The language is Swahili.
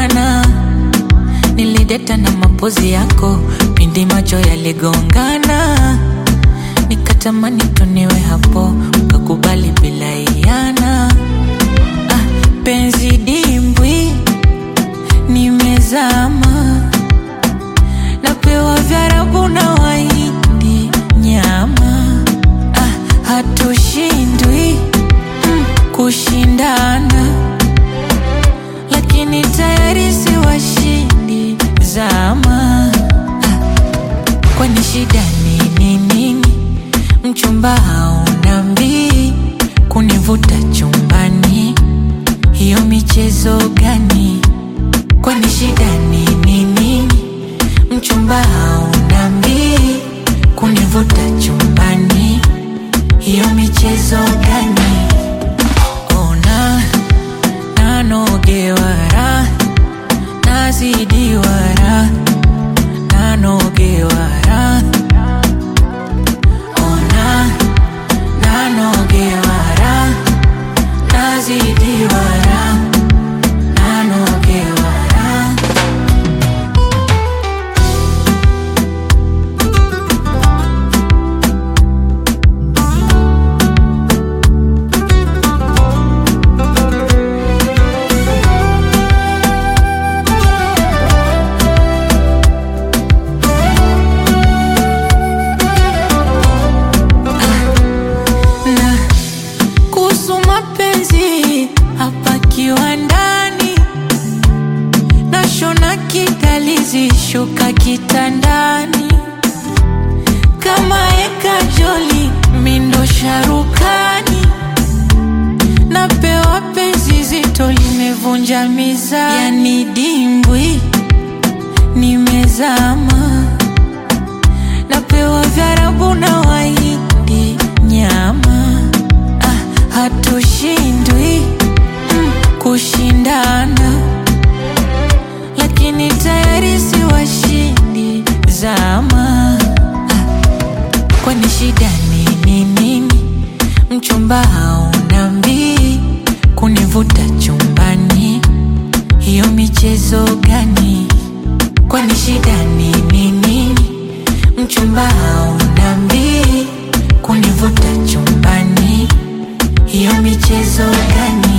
maana nilideta na mapozi yako pindi macho yaligongana, nikatamani tuniwe hapo, ukakubali bila iana. Ah, penzi dimbwi nimezama, napewa vyarabu na waindi nyama. Ah, hatushindwi mm, kushindana, lakini tayari si washindi zama. Ah, kwani shida nini nini? Mchumba hauna mbii kunivuta chumbani, hiyo michezo gani? Kwani shida nini nini? Mchumba hauna mbii kunivuta chumbani, hiyo michezo gani? Ona nanogewara nazidiwara nanogewara ona nanogewara nazidiwara nanogewara na kuhusu mapenzi hapa kiwandani, nashona kidalizi shuka kitandani, kama eka joli mindo sharukani, napewa penzi zito limevunja mizani, yani dimbwi nimezama napewa vyarabu na waindi nyama. Ah, hatushindwi mm, kushindana, lakini tayari si washindi zama. Ah, kwani shida nini nini? Mchumba hauna mbii kunivuta chumbani, hiyo michezo gani? Kwani shida nini nini? Mchumba hauna mbii kunivuta chumbani, hiyo michezo gani?